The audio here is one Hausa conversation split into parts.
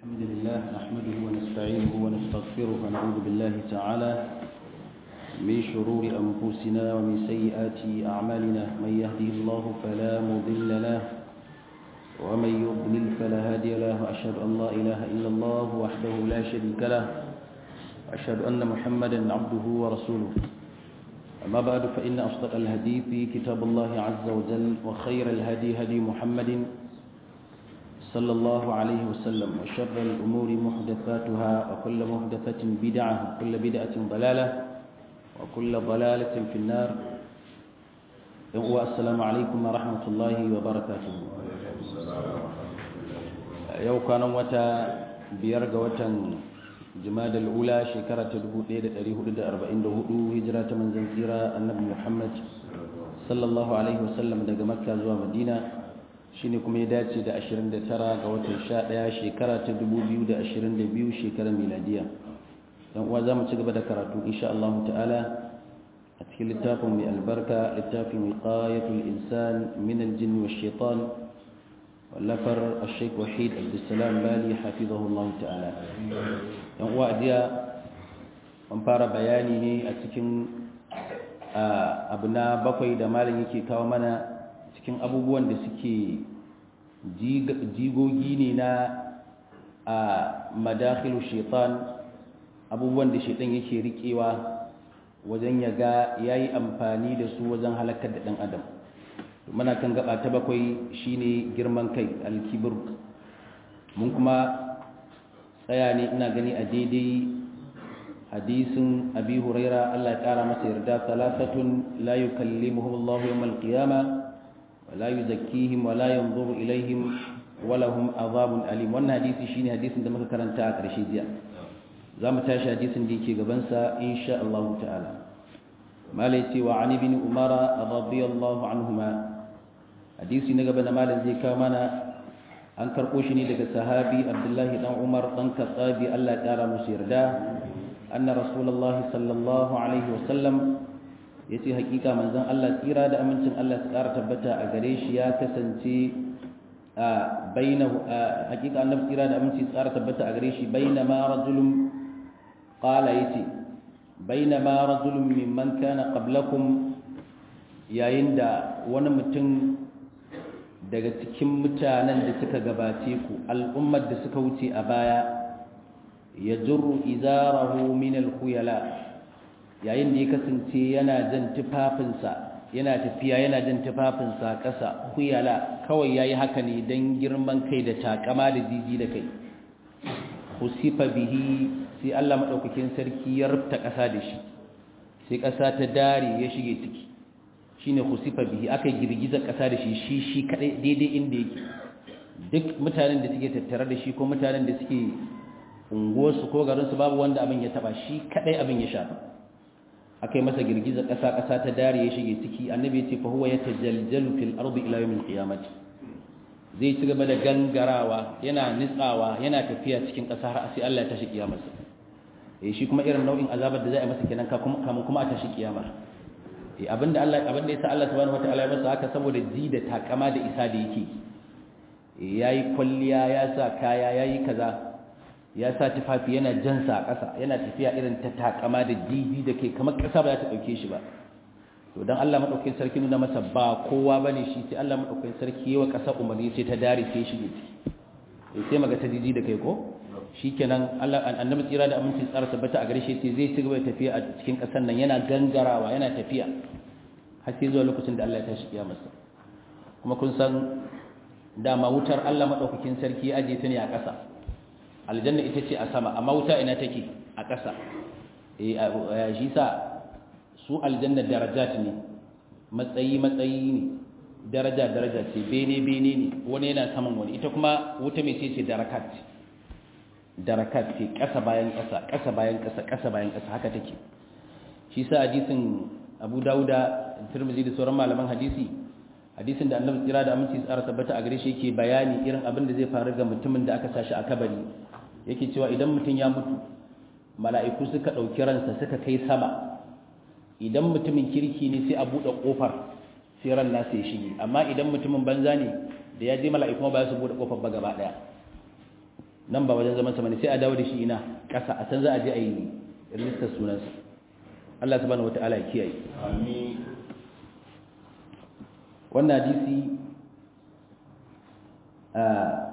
الحمد لله نحمده ونستعينه ونستغفره ونعوذ بالله تعالى من شرور أنفسنا ومن سيئات أعمالنا من يهده الله فلا مضل له ومن يضلل فلا هادي له وأشهد أن لا إله إلا الله وحده لا شريك له وأشهد أن محمدا عبده ورسوله أما بعد فإن أصدق الهدي في كتاب الله عز وجل وخير الهدي هدي محمد صلى الله عليه وسلم وشر الأمور محدثاتها وكل محدثة بدعة وكل بدعة ضلالة وكل ضلالة في النار السلام عليكم ورحمة الله وبركاته يو كان وتا بيرغ وتا جماد الأولى شكرة تدبو ليلة أريه لدى أربعين دهدو هجرة من زنزيرة النبي محمد صلى الله عليه وسلم دقى مكة زوى مدينة shine kuma ya dace da 29 ga watan 11 shekara ta 2022 shekarar miladiya dan uwa zamu ci gaba da karatu insha Allah ta'ala a cikin littafin mai albarka littafin wiqayatul insan min aljinn wash shaitan wallafar al-sheikh wahid abdussalam bali hafizahu Allah ta'ala dan uwa jiya an fara bayani ne a cikin abu na bakwai da malam yake kawo mana cikin abubuwan da suke jigogi ne na a madakhilu shaitan abubuwan da shaitan yake rikewa wajen ya ga yayi amfani da su wajen halakar da dan adam muna kan gaba ta bakwai shine girman kai alkibir mun kuma tsaya ne ina gani a daidai hadisin abi huraira Allah ya kara masa yarda salasatun la yukallimuhum Allah yawmal qiyamah ولا يزكيهم ولا ينظر إليهم ولهم عذاب أليم wannan hadisi shine hadisin da muka karanta a ƙarshe jiya zamu tashi hadisin da yake gaban sa insha Allah ta'ala malai ce wa ani bin umara radiyallahu anhuma hadisi na gaba da malam zai kawo mana an karɓo shi ne daga sahabi abdullahi dan umar dan katsabi Allah ya ƙara musu yarda anna rasulullahi sallallahu alaihi wasallam ya ce hakika manzan Allah tsira da amincin Allah su ƙara tabbata a gare shi ya kasance a baina hakika annabi tsira da aminci su ƙara tabbata a gare shi baina ma rajulun qala yace baina ma rajulun mimman kana qablakum yayin da wani mutum daga cikin mutanen da suka gabace ku al'ummar da suka wuce a baya ya jurru izarahu min al-khuyala yayin da ya kasance yana jan tufafinsa yana tafiya yana jan tufafinsa ƙasa kuyala kawai yayi haka ne don girman kai da takama da jiji da kai husifa bihi sai Allah madaukakin sarki ya rufta ƙasa da shi sai ƙasa ta dare ya shige ciki shine husifa bihi aka girgiza ƙasa da shi shi shi kadai daidai inda yake duk mutanen da suke tattare da shi ko mutanen da suke unguwarsu ko garinsu babu wanda abin ya taba shi kadai abin ya shafa aka yi masa girgizar ƙasa ƙasa ta dare ya shige ciki annabi ya ce fa huwa yatajaljalu fil ardi ila yawmil qiyamati zai ci gaba da gangarawa yana nitsawa yana tafiya cikin ƙasa har sai Allah ya tashi kiyamarsa eh shi kuma irin nau'in azabar da za a masa kenan kamun kuma a tashi kiyama eh abinda Allah abinda yasa Allah subhanahu wataala ya masa haka saboda ji da takama da isa da yake eh yayi kwalliya ya sa kaya yayi kaza ya sa tufafi yana jansa a ƙasa yana tafiya irin ta takama da jiji da ke kamar ƙasa ba za ta ɗauke shi ba to don Allah maɗaukin sarki nuna masa ba kowa ba ne shi sai Allah maɗaukin sarki yi wa ƙasa umarni sai ta dare sai shige ciki sai maga ta jiji da kai ko shi kenan Allah annabi tsira da aminci tsara tabbata a gare shi sai zai ci gaba da tafiya a cikin ƙasar nan yana gangarawa yana tafiya har sai zuwa lokacin da Allah ya tashi kiyamarsa kuma kun san dama wutar Allah maɗaukakin sarki ya ajiye ta ne a ƙasa aljanna ita ce a sama amma wuta ina take a ƙasa eh shi sa su aljanna darajat ne matsayi matsayi ne daraja daraja ce bene bene ne wani yana saman wani ita kuma wuta mai ce ce darakat darakat ce ƙasa bayan ƙasa ƙasa bayan ƙasa ƙasa bayan ƙasa haka take shi sa hadisin Abu Dawuda Tirmidhi da sauran malaman hadisi hadisin da Annabi tsira da aminci tsara tabbata a gare shi yake bayani irin abin da zai faru ga mutumin da aka sashi a kabari yake cewa idan mutum ya mutu mala'iku suka ɗauki ransa suka kai sama idan mutumin kirki ne sai a buɗe ƙofar sai ran nasa ya shige amma idan mutumin banza ne da ya je mala'iku ba su buɗe ƙofar ba gaba ɗaya nan ba wajen zaman sa bane sai a dawo da shi ina ƙasa a can za a je a yi rijistar sunansa Allah subhanahu wataala ya kiyaye amin wannan hadisi a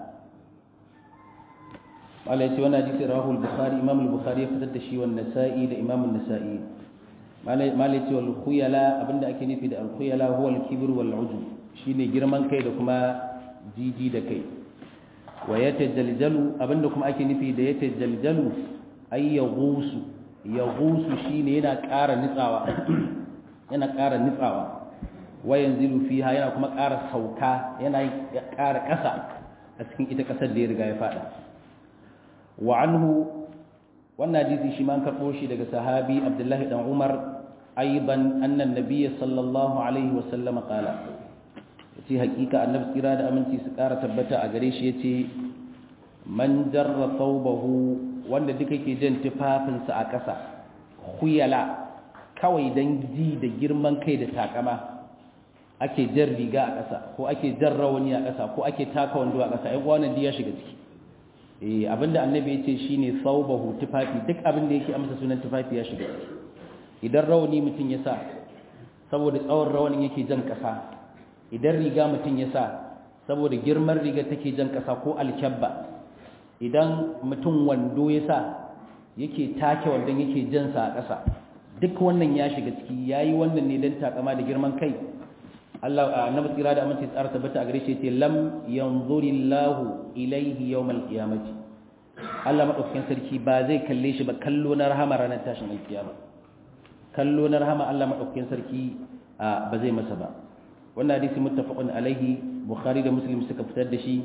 Allah ya ce wannan hadisi rawahu al-bukhari imam al-bukhari ya fitar da shi wannan nasa'i da imam an-nasa'i malai ce wal khuyala abinda ake nufi da al khuyala huwa al kibr wal ujub shine girman kai da kuma jiji da kai wa yatajaljalu abinda kuma ake nufi da yatajaljalu ay yaghusu yaghusu shine yana ƙara nitsawa yana ƙara nitsawa wa yanzilu fiha yana kuma ƙara sauka yana ƙara ƙasa a cikin ita ƙasar da ya riga ya fada wa anhu wannan hadisi shi ma an karɓo shi daga sahabi abdullahi dan umar aiban annan nabiyyi sallallahu alaihi wa sallam qala yace hakika annabi tsira da aminci su ƙara tabbata a gare shi yace man jarra thawbahu wanda duka ke jan tufafinsa a ƙasa khuyala kawai dan ji da girman kai da takama ake jan riga a ƙasa ko ake jan rawani a ƙasa ko ake taka wando a ƙasa ai wannan ya shiga ciki eh abinda annabi yace shine thawbahu tufafi duk abinda yake amsa sunan tufafi ya shiga idan rawani mutun ya sa saboda tsawon rawanin yake jan kasa idan riga mutun ya sa saboda girman riga take jan kasa ko alkabba idan mutun wando ya sa yake take wandon yake jan sa a kasa duk wannan ya shiga ciki yayi wannan ne dan takama da girman kai Allah annabi tsira da amince tsara tabbata a gare shi yace lam yanzurillahu ilaihi yawmal qiyamati Allah madaukakin sarki ba zai kalle shi ba kallo na rahama ranar tashin alkiyama kallo na rahama Allah madaukakin sarki ba zai masa ba wannan hadisi muttafaqun alaihi bukhari da muslim suka fitar da shi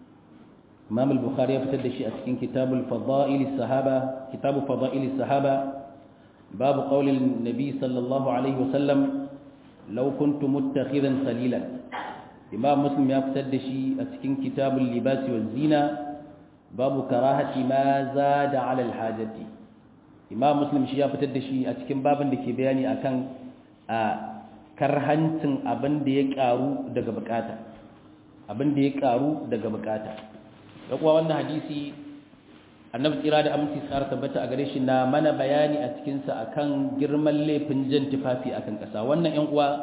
imam al-bukhari ya fitar da shi a cikin kitabul fadail sahaba kitabu fadail sahaba babu qaulin nabi sallallahu alaihi wasallam law kuntu muttakhidan khalilan imam muslim ya fitar da shi a cikin kitabul libasi waz zina babu karahati ma zada ala alhajati imam muslim shi ya fitar da shi a cikin babin da ke bayani akan a karhancin abin da ya karu daga bukata abin da ya karu daga bukata da kuwa wannan hadisi annabi tsira da aminci tsara tabbata a gare shi na mana bayani a cikinsa akan girman laifin jan tufafi akan ƙasa wannan yan uwa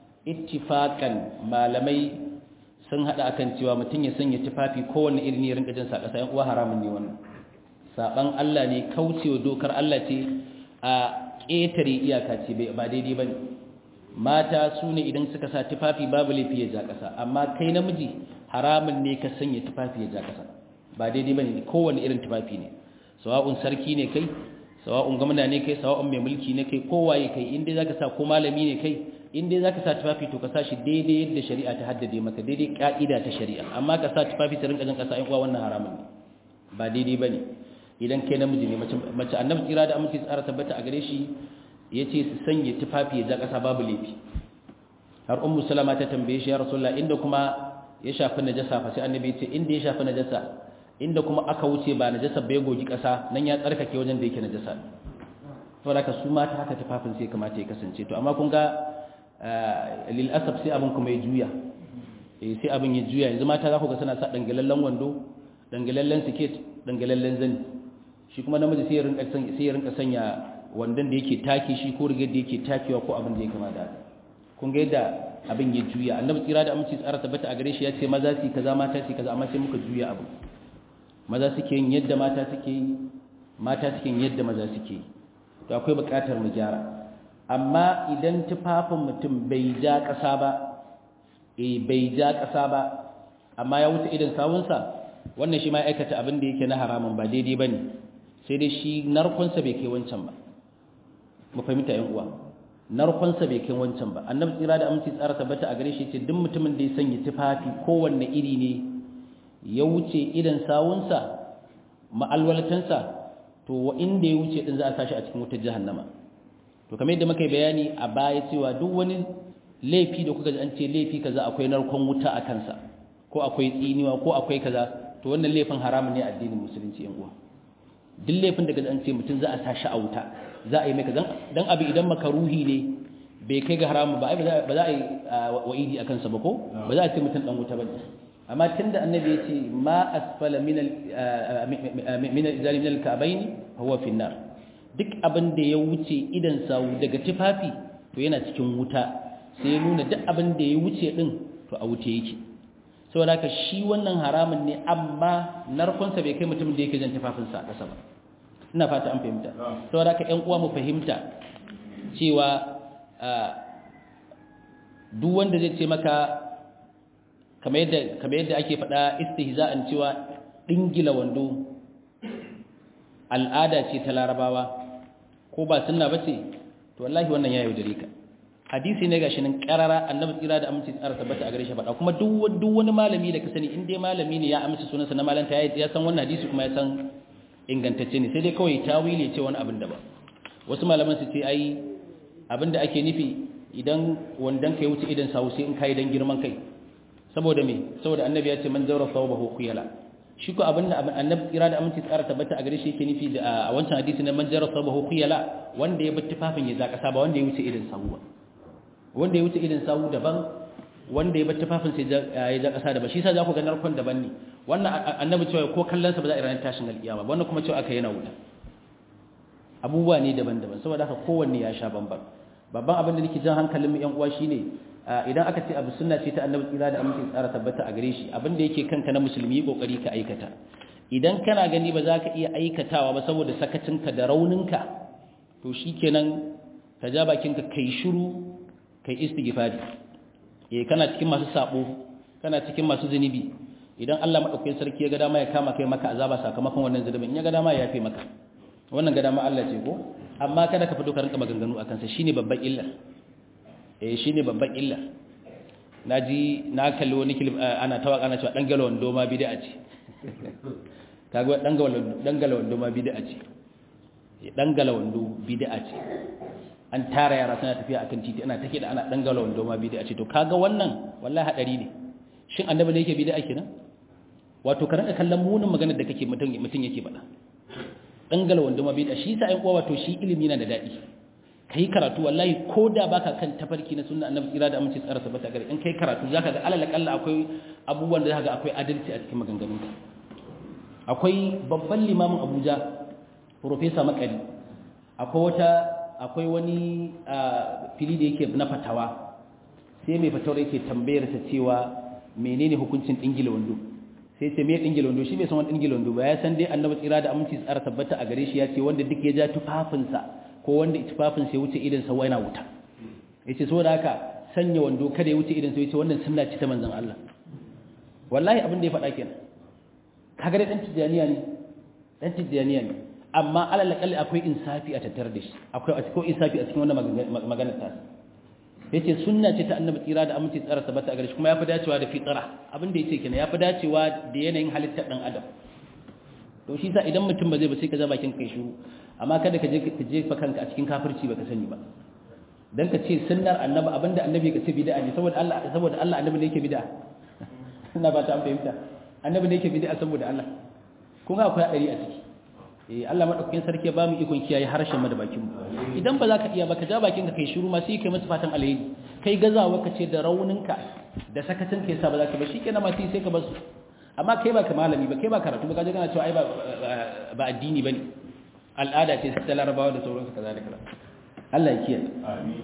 ittifakan malamai sun hada akan cewa mutum ya sanya tufafi kowanne irin ne rinka jin sa ƙasa yan uwa haramun ne wannan saban Allah ne kaucewa dokar Allah ce a ƙetare iyaka ce ba daidai bane mata su ne idan suka sa tufafi babu laifi ya ja ƙasa amma kai namiji haramun ne ka sanya tufafi ya ja ƙasa ba daidai bane kowanne irin tufafi ne sawa'un sarki ne kai sawa'un gwamna ne kai sawa'un mai mulki ne kai kowaye kai in dai zaka sa ko malami ne kai in dai zaka sa tufafi to ka sa shi daidai yadda shari'a ta haddade maka daidai ka'ida ta shari'a amma ka sa tufafi ta rinka jin kasa ai kuwa wannan haramun ne ba daidai bane idan kai namiji ne mace mace annabi tsira da aminci tsara tabbata a gare shi yace su sanya tufafi ya ja kasa babu laifi har ummu salama ta tambaye shi ya rasulullah inda kuma ya shafi najasa fa sai annabi ya ce inda ya shafi najasa inda kuma aka wuce ba najasa bai gogi kasa nan ya tsarkake wajen da yake najasa to da ka su mata haka tufafin sai kamata ya kasance to amma kun ga lil asab sai abin kuma ya juya eh sai abin ya juya yanzu mata za ku ga suna sa dangalallen wando dangalallen siket dangalallen zani shi kuma namiji sai ya rinka sai ya rinka sanya wandon da yake take shi ko rigar da yake takewa ko abin da ya kama da kun ga yadda abin ya juya annabi tsira da aminci tsara tabbata a gare shi ya ce maza su kaza mata su kaza amma sai muka juya abu maza suke yin yadda mata suke yi mata suke yin yadda maza suke yi to akwai buƙatar mu gyara amma idan tufafin mutum bai ja ƙasa ba eh bai ja ƙasa ba amma ya wuce idan sawunsa wannan shi ma aikata abin da yake na haramun ba daidai bane sai dai shi narkonsa bai kai wancan ba mu fahimta yan uwa narkonsa bai kai wancan ba annabi tsira da aminci tsara tabbata a gare shi ce duk mutumin da ya sanya tufafi kowanne iri ne ya wuce idan sawunsa ma'alwalatansa to wa inda ya wuce din za a sashi a cikin wutar jahannama to kamar yadda muka yi bayani a baya cewa duk wani laifi da kuka ji an ce laifi kaza akwai narkon wuta a kansa ko akwai tsiniwa ko akwai kaza to wannan laifin haramun ne a addinin musulunci yan uwa duk laifin da an ce mutum za a sashi a wuta za a yi mai kaza dan abu idan makaruhi ne bai kai ga haramun ba ba za a yi wa'idi a kansa ba ko ba za a ce mutum dan wuta ba amma tunda annabi ya ce ma asfala min al-izari min al-ka'bayn huwa fi nar duk abin da ya wuce idan sawu daga tufafi to yana cikin wuta sai ya nuna duk abin da ya wuce din to a wuce yake saboda haka shi wannan haramun ne amma narkonsa bai kai mutumin da yake jan tufafinsa a ƙasa ba ina fata an fahimta saboda haka ƴan uwa mu fahimta cewa duk wanda zai ce maka kamar yadda kamar yadda ake faɗa istihza'an cewa dingila wando al'ada ce ta larabawa ko ba sunna bace to wallahi wannan ya yaudare ka hadisi ne gashi nan karara annabi tsira da aminci tsara tabbata a gare shi faɗa kuma duk duk wani malami da ka sani in dai malami ne ya amsa sunansa na malanta ya ya san wannan hadisi kuma ya san ingantacce ne sai dai kawai tawili ce wani abin da ba wasu malaman su ce ai abinda ake nufi idan wandan kai wuce idan sawu sai in kai dan girman kai saboda me saboda annabi ya ce man zawra thawbahu khuyala shi ko abinda annabi tsira da aminci tsara tabbata a gare shi yake nufi a wancan hadisi na man zawra thawbahu khuyala wanda ya bar tufafin ya zaka ba wanda ya wuce idan sawu ba wanda ya wuce irin sawu daban wanda ya bar tufafin sai ya ja kasa daban shi yasa za ku ga narkon daban ne wannan annabi cewa ko kallon sa ba za a ranar tashin alkiyama wannan kuma cewa aka yana wuta abubuwa ne daban-daban saboda haka kowanne ya sha bamban babban abin da nake jan hankalin mu yan uwa shine idan aka ce abu sunna ce ta annabi tsira da amince tsara tabbata a gare shi abin da yake kanka na musulmi kokari ka aikata idan kana gani ba za ka iya aikatawa ba saboda sakacinka da rauninka to shikenan ka ja bakinka kai shiru kai istighfari eh kana cikin masu sabo kana cikin masu zunubi idan Allah madaukakin sarki ya ga dama ya kama kai maka azaba sakamakon wannan zunubin in ya ga dama ya yafe maka wannan ga dama Allah ce ko amma kada ka fito ka rinka maganganu akan sa shine babban illa eh shine babban illa naji na kalli wani kilif ana tawaka ana cewa dan galwan doma bid'a ce kaga dan galwan dan galwan doma bid'a ce dan galwan do bid'a ce an tara yara suna tafiya akan titi ana take da ana dangala wando ma bid'a ce to kaga wannan wallahi hadari ne shin annabi ne yake bid'a kenan wato ka ranka kallon munin maganar da kake mutun mutun yake faɗa dangala wando ma bid'a shi sa ai kowa wato shi ilimi na da dadi kai karatu wallahi koda baka kan tafarki na sunna annabi tsira da amince tsara sabata gare in kai karatu zaka ga alal kalla akwai abubuwan da zaka ga akwai adalci a cikin maganganunka akwai babban limamin Abuja professor Makari akwai wata akwai wani fili da yake na fatawa sai mai fatawar yake tambayar sa cewa menene hukuncin dingila wando sai ce me dingila wando shi bai san wani dingila wando ba ya san dai annabi tsira da aminci tsara tabbata a gare shi ya ce wanda duk ya ja tufafinsa ko wanda tufafin sai wuce idan sa yana wuta yace saboda haka sanya wando kada ya wuce idan sa yace wannan sunna ce ta manzon Allah wallahi abin da ya faɗa kenan kaga dai dan tijaniya ne dan tijaniya ne amma alal kalli akwai insafi a tattare da shi akwai akwai insafi a cikin wannan maganar ta yace sunna ce ta annabi tsira da aminci tsara sabata a gare shi kuma yafi dacewa da fitara abin da yace kenan yafi dacewa da yanayin halittar dan adam to shi sa idan mutum ba zai ba sai ka za bakin kai shiru amma kada ka je ka jefa kanka a cikin kafirci baka sani ba dan ka ce sunnar annabi abinda annabi ka ce bid'a ne saboda Allah saboda Allah annabi ne yake bid'a ina ba ta fahimta annabi ne yake bid'a saboda Allah kun ga akwai hadari a ciki eh Allah madaukakin sarki ya bamu ikon kiyaye harshen mu da bakin mu idan ba za ka iya ba ka ja bakin ka kai shiru ma sai kai musu fatan alheri kai gazawa ka ce da rauninka da sakacin ka yasa ba za ka ba shikenan ma sai sai ka basu amma kai ba ka malami ba kai ba karatu ba ka je kana cewa ai ba ba addini bane al'ada ce ta larabawa da sauransu kaza da kaza Allah ya kiyaye amin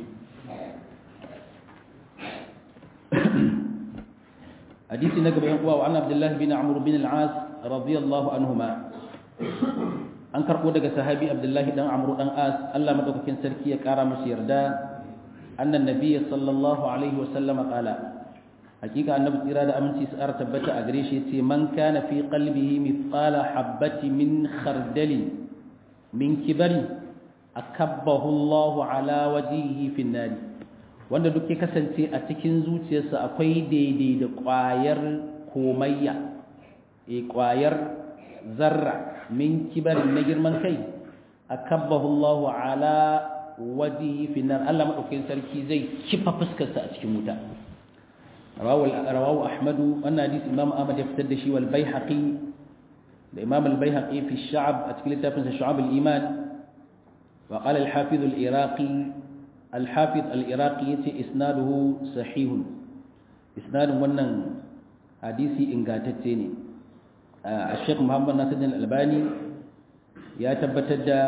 hadisi na gaba yan uwa wa an abdullah bin amr bin al-as radiyallahu anhuma an karbo daga sahabi abdullahi dan amru dan as Allah madaukakin sarki ya kara masa yarda annan nabiy sallallahu alaihi wasallam qala hakika annabi tsira da aminci su ara tabbata a gare shi yace man kana fi qalbihi mithqala habati min khardali min kibari akabbahu Allah ala wajhihi fi an wanda duk ya kasance a cikin zuciyarsa akwai daidai da ƙwayar komayya e ƙwayar zarra min kibarin na girman kai akabbahu Allah ala wajihi fi nar Allah madaukakin sarki zai kifa fuskarsa a cikin wuta rawahu rawahu Ahmad wannan hadisi Imam Ahmad ya fitar da shi wal Baihaqi da Imam al Baihaqi fi Sha'ab a cikin littafin sa Shu'ab al Iman wa qala al Hafiz al Iraqi al Hafiz al Iraqi yace isnaduhu sahih isnadun wannan hadisi ingantacce ne a sheikh muhammad nasiruddin albani ya tabbatar da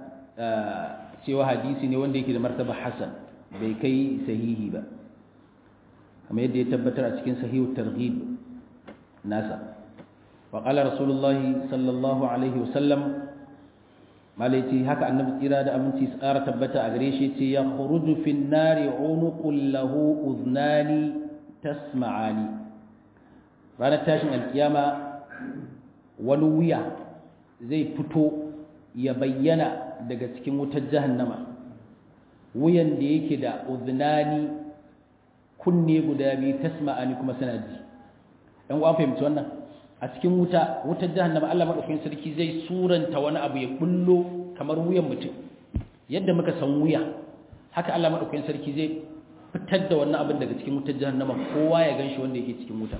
cewa hadisi ne wanda yake da martaba hasan bai kai sahihi ba kamar yadda ya tabbatar a cikin sahihu targhib nasa wa qala rasulullahi sallallahu alaihi wasallam malaiti haka annabi tsira da aminci tsara tabbata a gare shi ce ya khuruju fin nari unuqul lahu udhnani tasma'ani ranar tashin alkiyama wani wuya zai fito ya bayyana daga cikin wutar jahannama wuyan da yake da udhnani kunne guda biyu tasma'ani kuma suna ji dan uwa fahimci wannan a cikin wuta wutar jahannama Allah madaukakin sarki zai suranta wani abu ya bullo kamar wuyan mutum yadda muka san wuya haka Allah madaukakin sarki zai fitar da wannan abin daga cikin wutar jahannama kowa ya ganshi wanda yake cikin wuta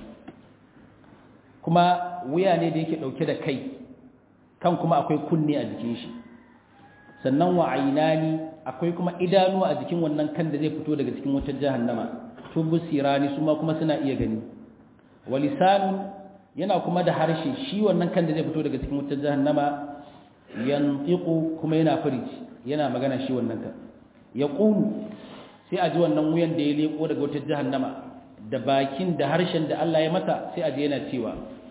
kuma wuya ne da yake dauke da kai kan kuma akwai kunne a jikin shi sannan wa ainani akwai kuma idanuwa a jikin wannan kan da zai fito daga cikin wutar jahannama tubsirani su ma kuma suna iya gani wa lisanun yana kuma da harshe shi wannan kan da zai fito daga cikin wutar jahannama yantiqu kuma yana furici yana magana shi wannan kan yaqulu sai a ji wannan wuyan da ya leko daga wutar jahannama da bakin da harshen da Allah ya masa sai a ji yana cewa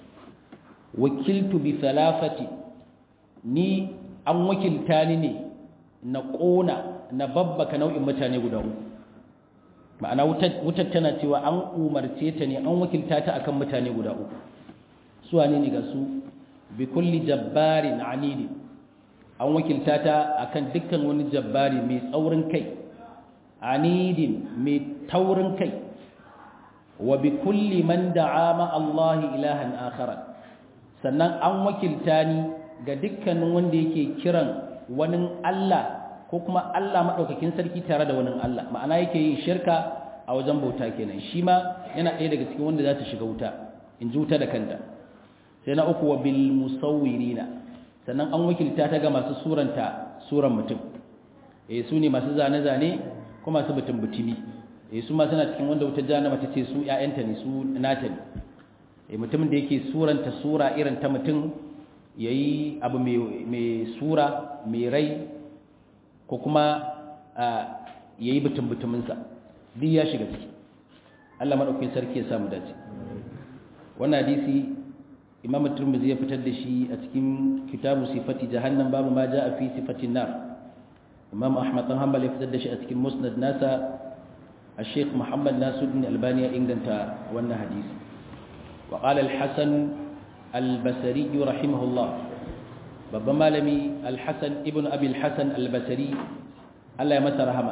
wakiltu bi thalathati ni an wakilta ni ne na kona na babbaka nau'in mutane guda uku ma'ana wutar tana cewa an umarce ta ne an wakilta ta akan mutane guda uku su wane ne ga su bi kulli jabbarin anidi an wakilta ta akan dukkan wani jabbari mai tsaurin kai anidin mai taurin kai wa bi kulli man da'a ma Allah ilahan akhara sannan an wakilta ni ga dukkanin wanda yake kiran wani Allah ko kuma Allah madaukakin sarki tare da wani Allah ma'ana yake yin shirka a wajen bauta kenan shi ma yana ɗaya daga cikin wanda za ta shiga wuta in ji wuta da kanta sai na uku wa bil musawwirina sannan an wakilta ta ga masu suranta suran mutum eh su ne masu zane-zane ko masu butun butumi eh su ma suna cikin wanda wuta jahannama ta ce su ƴaƴanta ne su nata ne eh mutumin da yake suranta sura irin ta mutum yayi abu mai mai sura mai rai ko kuma yayi butun butumin sa duk ya shiga ciki Allah madaukakin sarki ya samu dace wannan hadisi imam turmuzi ya fitar da shi a cikin kitabu sifati jahannam babu ma jaa fi sifatin nar imam ahmad dan hanbal ya fitar da shi a cikin musnad nasa الشيخ محمد ناصر بن الباني انغنتا wannan hadisi وقال الحسن البصري رحمه الله babban malami al-hasan ibn abi al-hasan al-basri Allah ya masa rahama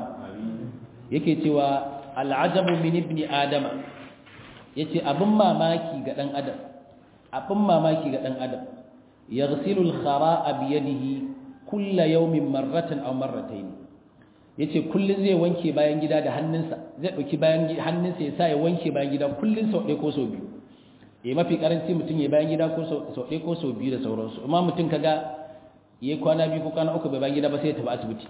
yake cewa al-ajabu min ibni adama yace abin mamaki ga dan adam abin mamaki ga ɗan adam ya ghasilul khara'a bi yadihi kulla yawmin marratan aw marratayn yace kullun zai wanke bayan gida da hannunsa zai dauki bayan hannunsa ya sa ya wanke bayan gida kullun sau ɗaya ko sau biyu eh mafi karanci mutum ya bayan gida ko sau ɗaya ko sau biyu da sauransu amma mutum kaga yayi kwana biyu ko kwana uku bai bayan gida ba sai ya tafi asibiti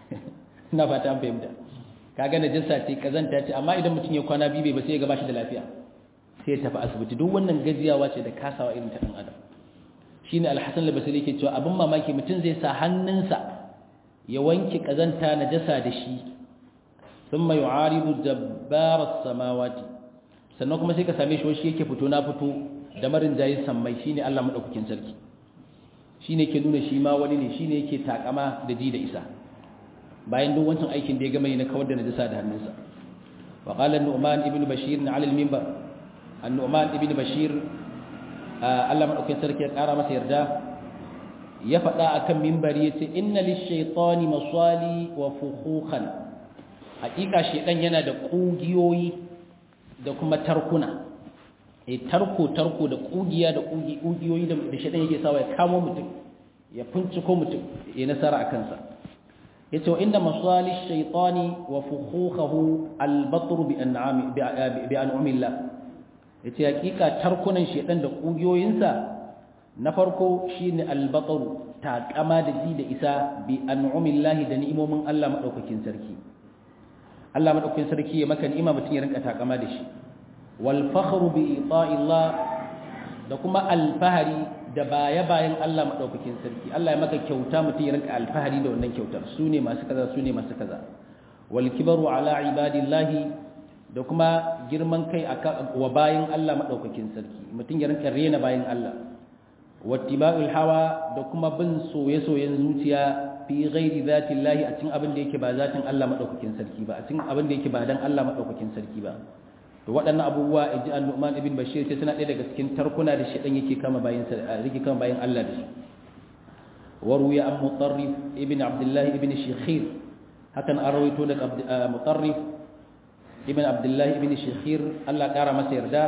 ina fata an fahimta kaga najasa ce kazanta ce amma idan mutum ya kwana biyu bai ba sai ya ga bashi da lafiya sai ya tafi asibiti duk wannan gajiyawa ce da kasawa irin ta ɗan adam shine alhassan al-basri yake cewa abin mamaki mutum zai sa hannunsa ya wanke kazanta najasa da shi thumma yu'aridu jabbar as-samawati sannan kuma sai ka same shi shi yake fito na fito da marin jayi sammai shine Allah madaukakin sarki shine yake nuna shi ma wani ne shine yake takama da ji da isa bayan duk wancan aikin da ya gama yi na kawar da najasa da hannunsa wa qala an-nu'man ibn bashir 'ala al-minbar annu'man ibn bashir Allah madaukakin sarki ya kara masa yarda ya faɗa akan minbari yace inna lish-shaytani masali wa fukhukhan hakika shedan yana da kugiyoyi da kuma tarkuna eh tarko tarko da kugiya da kugi kugiyoyi da shedan yake sawa ya kamo mutum ya finciko mutum ya nasara akan sa yace wa inna masali ash-shaytani wa fukhukhahu al-batr bi an'ami bi an'amillah ya ce hakika tarkunan shedan da ƙugiyoyinsa na farko shi ne albataru taƙama da ji da isa bi an'umillahi da ni'imomin Allah maɗaukakin sarki Allah maɗaukakin sarki ya maka ni'ima mutum ya rinka taƙama da shi wal fakhru bi ita'illah da kuma alfahari da baya bayan Allah madaukakin sarki Allah ya maka kyauta mutum ya rinka alfahari da wannan kyautar su ne masu kaza su ne masu kaza wal kibaru ala ibadillahi da kuma girman kai wa bayan Allah madaukakin sarki mutum ya rinka rena bayan Allah wattiba'ul hawa da kuma bin soye-soyen zuciya fi ghairi zati llahi a cikin abin da yake ba zatin Allah madaukakin sarki ba a cikin abin da yake ba dan Allah madaukakin sarki ba to waɗannan abubuwa inji An-Nu'man ibn Bashir sai suna ɗaya daga cikin tarkuna da shedan yake kama bayan sa yake kama bayan Allah da shi waruya an mutarrif ibn Abdullah ibn Shikhir hakan an rawaito daga mutarrif ibn Abdullah ibn Shikhir Allah ƙara masa yarda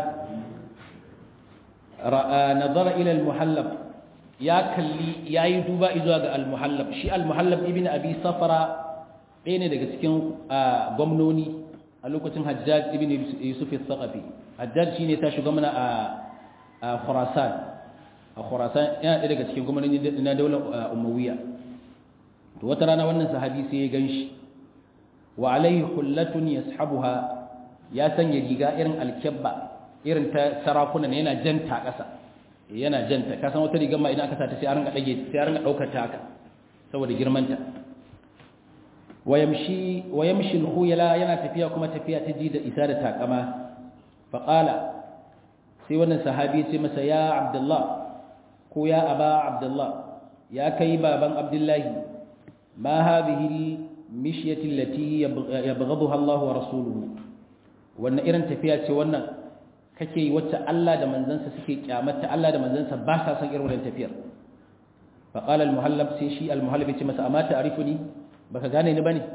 nazara ila al-muhallab ya kalli yayi duba zuwa ga al-muhallab shi al-muhallab ibn abi safara ɗaya ne daga cikin gwamnoni a lokacin hajjaj ibn yusuf al-thaqafi hajjaj shine ta shugabanna a khurasan a khurasan yana ɗaya daga cikin gwamnoni na daular umayya to wata rana wannan sahabi sai ya ganshi wa alaihi hullatun yashabuha ya sanya riga irin alkabba irin ta sarakuna ne yana janta ƙasa yana janta ka san wata rigar ma idan aka sa ta sai a ringa dage sai a ringa daukar ta haka saboda girmanta wayamshi wayamshi al-khuyala yana tafiya kuma tafiya ta ji da isa da takama fa qala sai wannan sahabi ya ce masa ya abdullah ko ya aba abdullah ya kai baban abdullahi ma hadhihi al-mishyati allati yabghadha Allah wa rasuluhu wannan irin tafiya ce wannan kake yi wacce Allah da manzansa suke kyamata Allah da manzansa ba sa son irin wannan tafiyar fa qala al-muhallab sai shi al-muhallab ya ce masa amma ta'rifuni baka gane ni bane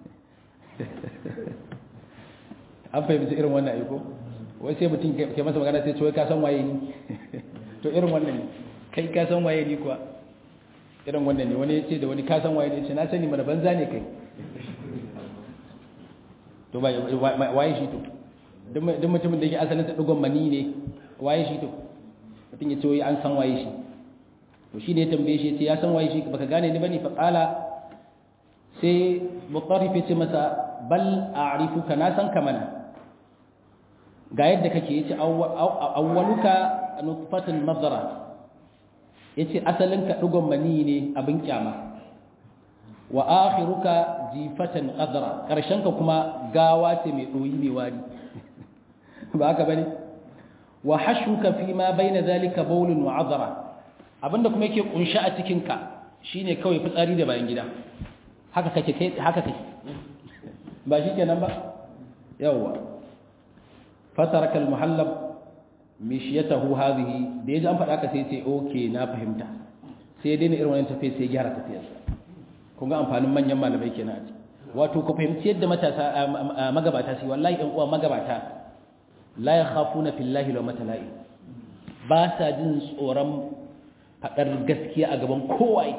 an fahimci irin wannan aiko wai sai mutum ke masa magana sai ce wai ka san waye ni to irin wannan ne kai ka san waye ni kuwa irin wannan ne wani ya ce da wani ka san waye ne ce na sani mana banza ne kai to ba waye shi to duk mutumin da yake asalin ta dugon mani ne waye shi to mutum ya ce wai an san waye shi to shine ya tambaye shi ya ce ya san waye shi baka gane ni bane fa qala sai mutarrif ya ce masa bal a'rifuka na san ka mana ga yadda kake yace awwaluka nutfatun madara yace asalin ka dugon mani ne abin kyama wa akhiruka jifatan qadra karshen ka kuma gawa ce mai doyi mai wari ba haka bane wa hashuka fi ma baina zalika bawlun wa adra abinda kuma yake kunshi a cikin ka shine kawai fitsari da bayan gida haka kake kai haka kake ba shikenan ba yawa fataraka almuhallab mishyatahu hadhihi da yaji an faɗa ka sai sai okay na fahimta sai dai ne irin wannan tafiya sai gyara tafiyar kun ga amfanin manyan malamai kenan a ciki wato ku fahimci yadda matasa magabata su wallahi ɗan uwa magabata la yakhafuna fillahi law matala'i ba sa jin tsoron faɗar gaskiya a gaban kowaye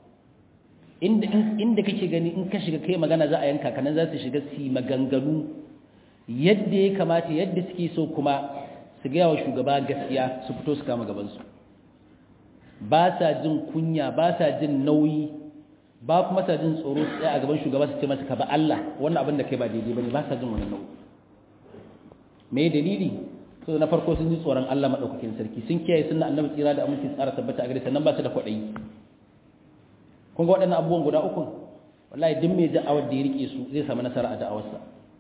inda inda kake gani in ka shiga kai magana za a yanka kanan za su shiga su maganganu yadda ya kamata yadda suke so kuma su gaya wa shugaba gaskiya su fito su kama gabansu ba sa jin kunya ba sa jin nauyi ba kuma sa jin tsoro su a gaban shugaba su ce masa ka ba Allah wannan abin da kai ba daidai bane ba sa jin wannan nauyi me dalili so na farko sun ji tsoron Allah madaukakin sarki sun kiyaye sunna annabi tsira da aminci tsara tabbata a gare sannan ba su da kwaɗayi kun ga waɗannan abubuwan guda uku wallahi duk mai da'awar da ya rike su zai samu nasara a da'awarsa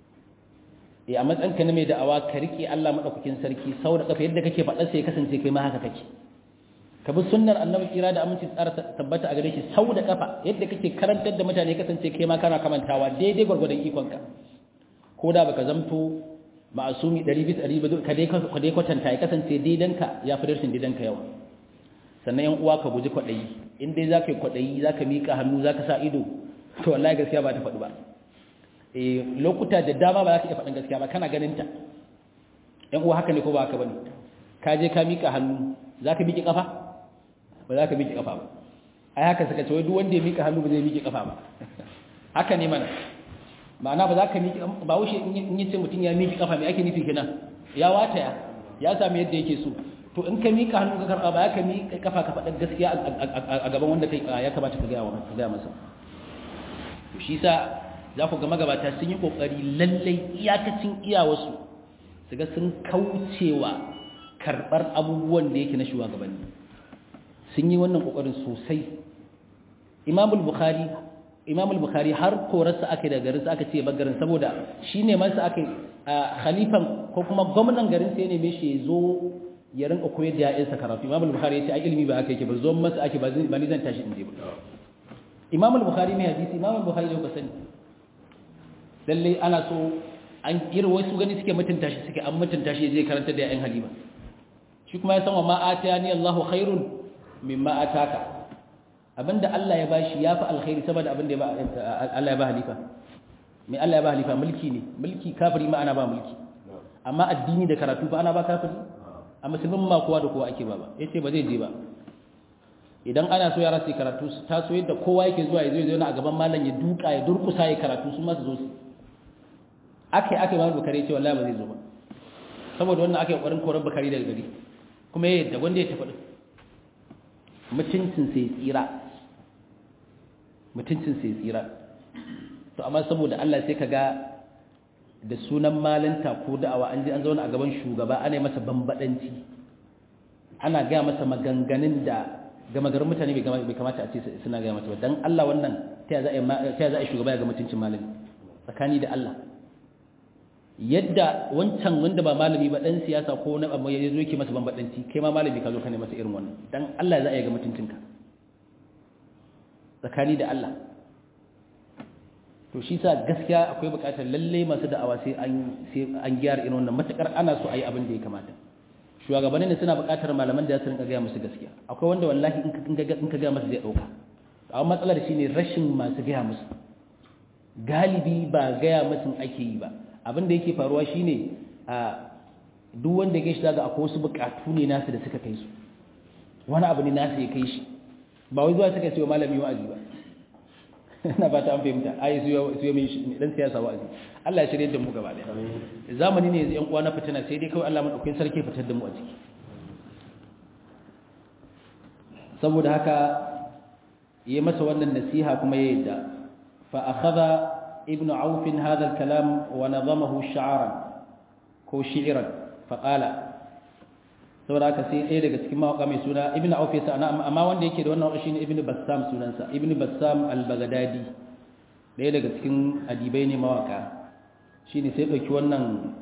eh a matsayin ka na mai da'awa ka rike Allah madaukakin sarki sau da kafa yadda kake faɗa sai ya kasance kai ma haka kake ka bi sunnar annabi kira da aminci tsara tabbata a gare shi sau da kafa yadda kake karantar da mutane kasance kai ma kana kamantawa daidai gwargwadon ikonka ko da baka zamto ma'asumi 100 100 ka dai ka dai kwatanta ya kasance daidanka ya fi darshin daidanka yawa sannan yan uwa ka guji kwaɗayi in dai zaka yi kwaɗayi zaka mika hannu zaka sa ido to wallahi gaskiya ba ta faɗi ba eh lokuta da dama ba za ka iya faɗin gaskiya ba kana ganin ta yan uwa haka ne ko ba haka bane ka je ka mika hannu zaka miƙe kafa ba za ka miƙe kafa ba ai haka suka ce wai duk wanda ya miƙe hannu ba zai miƙe kafa ba haka ne mana ma'ana ba za ka miƙe ba wuce in yi ce mutum ya miƙe kafa mai ake nufi kenan ya wataya ya sami yadda yake so to in ka miƙa hannu ka karɓa ba ya ka miƙe kafa ka faɗa gaskiya a gaban wanda kai ya kamata ka gaya masa shi sa za ku ga magabata sun yi ƙoƙari lallai iyakacin iyawarsu su ga sun kaucewa karɓar abubuwan da yake na shugabanni sun yi wannan ƙoƙarin sosai imamul bukhari imamul bukhari har korarsa aka da garinsa aka ce garin saboda shi ne masa aka khalifan ko kuma gwamnan garin sai ne mai shi ya zo ya rinka koyar da ya'yansa karatu imamul bukhari ya ce ai ilimi ba aka yake ba zo masa ake ba ni zan tashi in je ba imamul bukhari mai hadisi imamul bukhari da kuka sani lalle ana so an kira wasu gani suke mutunta shi suke an mutunta shi zai karanta da ya'yan halima shi kuma ya san wa ma atani Allahu khairun mimma ataka abinda Allah ya bashi yafi alkhairi saboda abinda Allah ya ba halifa mai Allah ya ba halifa mulki ne mulki kafiri ma ana ba mulki amma addini da karatu fa ana ba kafiri a musulmin ma kowa da kowa ake ba ba yace ba zai je ba idan ana so yara su karatu su taso yadda kowa yake zuwa ya zo ya a gaban malam ya duka ya durkusa ya karatu su ma su zo su akai akai ma bukari ce wallahi ba zai zo ba saboda wannan akai kokarin koran bukari daga gari kuma yadda wanda ya tafi mutuncin sai tsira mutuncin sai tsira to amma saboda Allah sai kaga da sunan malanta ko da'awa an je an zauna a gaban shugaba ana masa bambadanci ana ga masa maganganun da gama garin mutane bai kamata a ce suna ga masa ba dan Allah wannan ta za a shugaba ya ga mutuncin malami tsakani da Allah yadda wancan wanda ba malami ba dan siyasa ko na amma yazo yake masa bambadanci kai ma malami ka zo ka ne masa irin wannan dan Allah za a ga mutuncinka tsakani da Allah to shi sa gaskiya akwai bukatar lalle masu da'awa sai an sai an gyara irin wannan matakar ana so ayi abin da ya kamata shugabanni ne suna bukatar malaman da su rinka ga musu gaskiya akwai wanda wallahi in ka in ka ga masa zai dauka amma matsalar shine rashin masu ga musu galibi ba ga musu ake yi ba abin da yake faruwa shine a duk wanda ya shi daga akwai wasu bukatu ne nasu da suka kai su wani abu ne nasu ya kai shi ba wai zuwa suka ce wa malami wa'azi ba ina ba ta an fahimta ai su yi mai dan siyasa wa'azi Allah ya shirye da mu gaba daya zamani ne yanzu yan uwa na fitina sai dai kawai Allah madaukakin sarki fitar da mu a ciki saboda haka yi masa wannan nasiha kuma ya yadda fa akhadha ibn auf hadha al-kalam wa nadamahu sha'ran ko shi'ran fa qala saboda haka sai ɗaya daga cikin mawaka mai suna ibn auf yasa amma wanda yake da wannan waka shine ibn bassam sunansa ibn bassam al-baghdadi ɗaya daga cikin adibai ne mawaka shine sai ɗauki wannan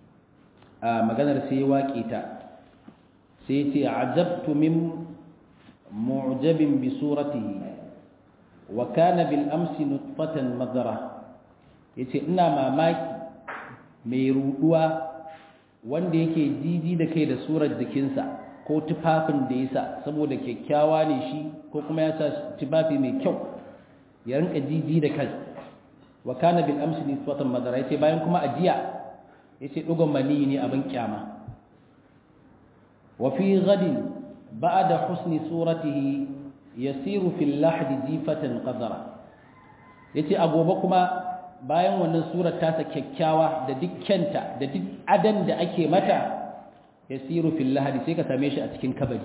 maganar sai waƙe ta sai ce ajabtu min mu'jabin bi suratihi wa kana bil amsi nutfatan madara yace ina mamaki mai ruduwa wanda yake jiji da kai da surar jikinsa ko tufafin da ya sa saboda kyakkyawa ne shi ko kuma ya sa tufafi mai kyau ya rinka jiji da kai wa kana bil amsi nisbatan madara yace bayan kuma ajiya yace dugon mani ne abin kyama wa fi ghadin ba'da husni suratihi yasiru fil lahdi jifatan qadara yace a gobe kuma bayan wannan surar tasa kyakkyawa da dukkanta da duk adan da ake mata yasiru fil lahdi sai ka same shi a cikin kabari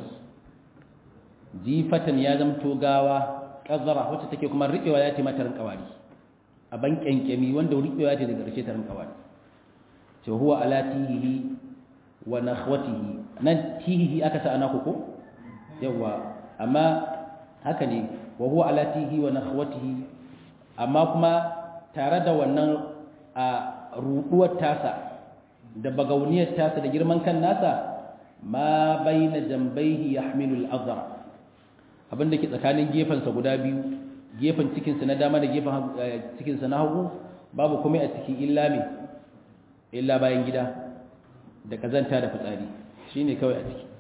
jifatan ya zamto gawa qadara wacce take kuma riƙewa ya ce mata rinkawari a ban kyankyami wanda riƙewa ce daga ƙarshe ta rinkawari ce huwa ala tihihi wa nakhwatihi nan tihihi aka sa ana ko yawa amma haka ne wa huwa ala tihihi wa nakhwatihi amma kuma tare da wannan a ruduwar tasa da bagauniyar tasa da girman kan nasa ma baina jambaihi yahmilu al-azra abinda ke tsakanin gefensa guda biyu gefen cikinsa na dama da gefen cikinsa na hagu babu kuma a ciki illa me illa bayan gida da kazanta da fitsari shine kawai a ciki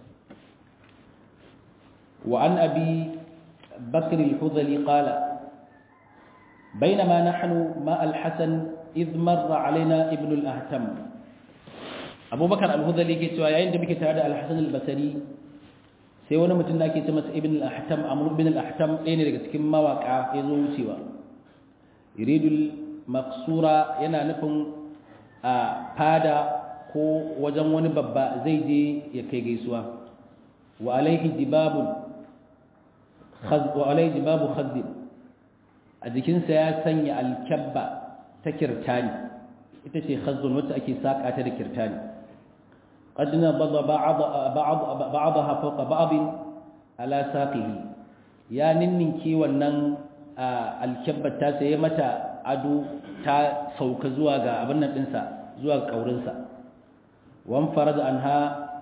wa an abi bakr al-hudhali qala بينما نحن مع الحسن إذ مر علينا ابن الأهتم أبو بكر الهذلي كي سوى يعين دمك تعالى الحسن البصري sai wani mutum da ake ce masa ibn al-ahtam amr ibn al-ahtam ɗaya ne daga cikin mawaka ya zo wucewa yuridul maqsura yana nufin a fada ko wajen wani babba zai je ya kai gaisuwa wa alaihi dibabun khaz wa alaihi dibabu khazin a jikinsa ya sanya alkyabba ta kirtani ita ce khazun wacce ake saƙa ta da kirtani qad nabada ba'd ba'd ba'daha fawqa ba'd ala saqihi ya ninninki wannan alkabbar ta sai mata ado ta sauka zuwa ga abin nan dinsa zuwa kaurinsa wan farad anha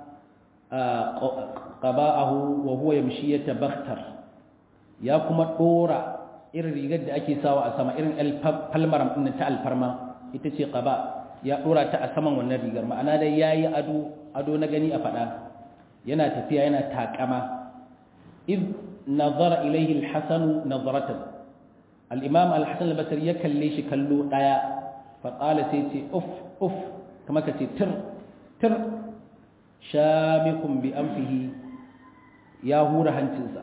qaba'ahu wa huwa yamshi yatabakhtar ya kuma dora irin rigar da ake sawa a sama irin alfarmar din ta alfarma ita ce qaba ya dora ta a saman wannan rigar ma'ana dai yayi ado ado na gani a fada yana tafiya yana takama id nazara ilayhi al-hasan nazaratan al-imam al-hasan al-basri ya kalle shi kallo daya fa qala sai ce uf uf kuma kace tir tir shamikum bi anfihi ya hura hancinsa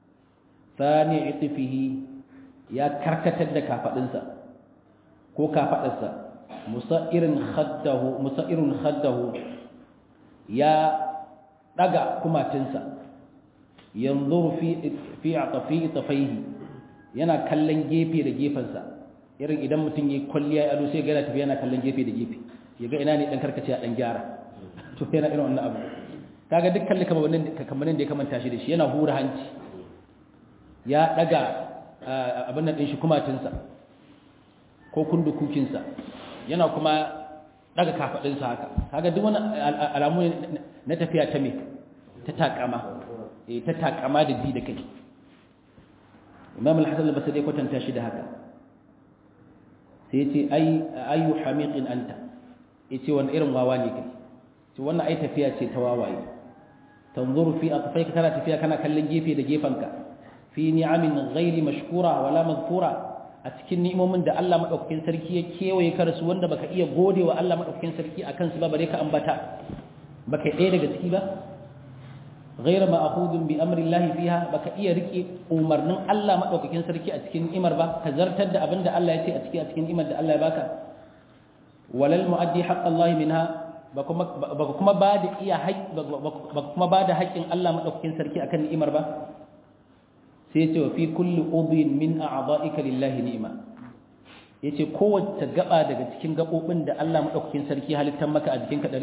sani itifihi ya karkatar da kafadinsa ko kafadarsa musairin khaddahu musairin khaddahu ya daga kumatinsa yanzuru fi fi atafi tafaihi yana kallon gefe da gefensa irin idan mutum yayi kwalliya ado sai ga yana tafiya yana kallon gefe da gefe yaga ina ne dan karkace a dan gyara to yana irin wannan abu kaga duk kalli kamar wannan kamannin da ya kamanta shi da shi yana hura hanci ya daga abin nan din shi kumatinsa ko kundukukinsa yana kuma daga kafadinsa haka kaga duk wani alamu na tafiya ta me ta takama eh ta takama da ji da kai Imam al-Hasan al-Basri ya kwatanta shi da haka sai yace ay ayu hamiqin anta yace wani irin wawa ne kai to wannan ai tafiya ce ta wawaye tanzuru fi atfayka kana tafiya kana kallon gefe da gefanka fi ni'amin ghairi mashkura wala mazkura a cikin ni'imomin da Allah madaukakin sarki ya kewaye ka rasu wanda baka iya gode wa Allah madaukakin sarki akan su ba bare ka ambata baka ɗaya daga ciki ba ghaira ma'khudun bi amri Allah fiha baka iya rike umarnin Allah madaukakin sarki a cikin ni'imar ba ka zartar da abinda Allah ya ce a cikin a cikin ni'imar da Allah ya baka walal muaddi haqq Allah minha ba kuma ba da iya ba kuma ba da haƙƙin Allah madaukakin sarki akan ni'imar ba sai ce wa fi kulli udhin min a'dha'ika lillahi ni'ma yace kowace gaba daga cikin gabobin da Allah madaukakin sarki halittar maka a jikinka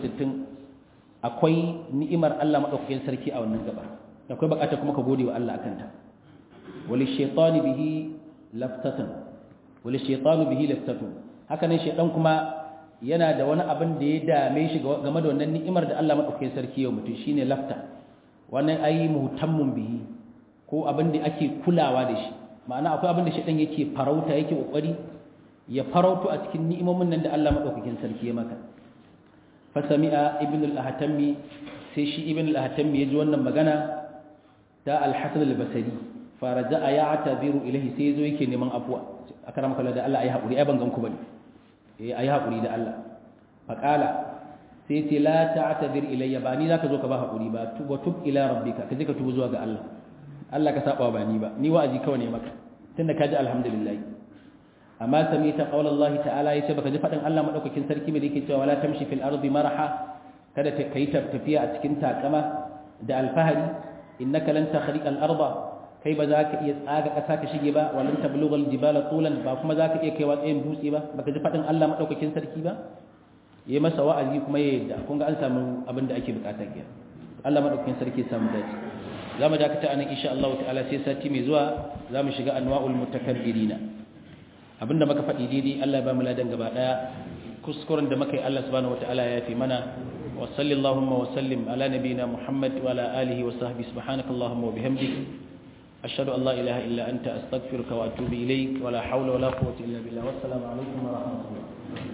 360 akwai ni'imar Allah madaukakin sarki a wannan gaba akwai bukatar kuma ka gode wa Allah akan ta wali shaytani bihi laftatan wali shaytanu bihi laftatun haka ne shaytan kuma yana da wani abin da ya dame shi game da wannan ni'imar da Allah madaukakin sarki ya mutu shine lafta wannan ayi muhtammun bihi ko abin da ake kulawa da shi ma'ana akwai abin da shaytan yake farauta yake kokari ya farauto a cikin ni'imomin nan da Allah madaukakin sarki ya maka fa sami'a ibn al-ahtammi sai shi ibn al-ahtammi ya ji wannan magana ta al-hasan al-basri fa raja'a ya'tabiru ilayhi sai zo yake neman afwa akramaka da Allah ayi hakuri ai ban gan ku bane eh ayi hakuri da Allah faqala sai ce la ta'tabir ilayya ba ni zaka zo ka ba hakuri ba tuba tub ila rabbika kaje ka tuba zuwa ga Allah Allah ka saba ba ni ba ni wa'azi kawai ne maka tunda ka ji alhamdulillah amma sami ta qaul Allah ta'ala yace baka ji fadin Allah madaukakin sarki mai yake cewa wala tamshi fil ardi maraha kada ta kai tafiya a cikin takama da alfahari innaka lan takhriqa al arda kai ba za ka iya tsaga ƙasa ka shige ba walan tablughal jibala tulan ba kuma za ka iya kaiwa tsayin dutse ba baka ji fadin Allah madaukakin sarki ba yayi masa wa'azi kuma ya yadda kun ga an samu abin da ake bukata kenan Allah madaukakin sarki ya samu dace za mu dakata anan insha Allah ta'ala sai sati mai zuwa za mu shiga anwa'ul mutakabbirina abinda muka faɗi daidai Allah ya ba mu ladan gaba daya kuskuren da muka yi Allah subhanahu wataala ya yafi mana wa sallallahu wa sallim ala nabiyyina Muhammad wa ala alihi wa sahbihi subhanakallahumma wa bihamdik ashhadu an la ilaha illa anta astaghfiruka wa atubu ilaik wa la hawla wa la quwwata illa billah wassalamu alaikum wa rahmatullahi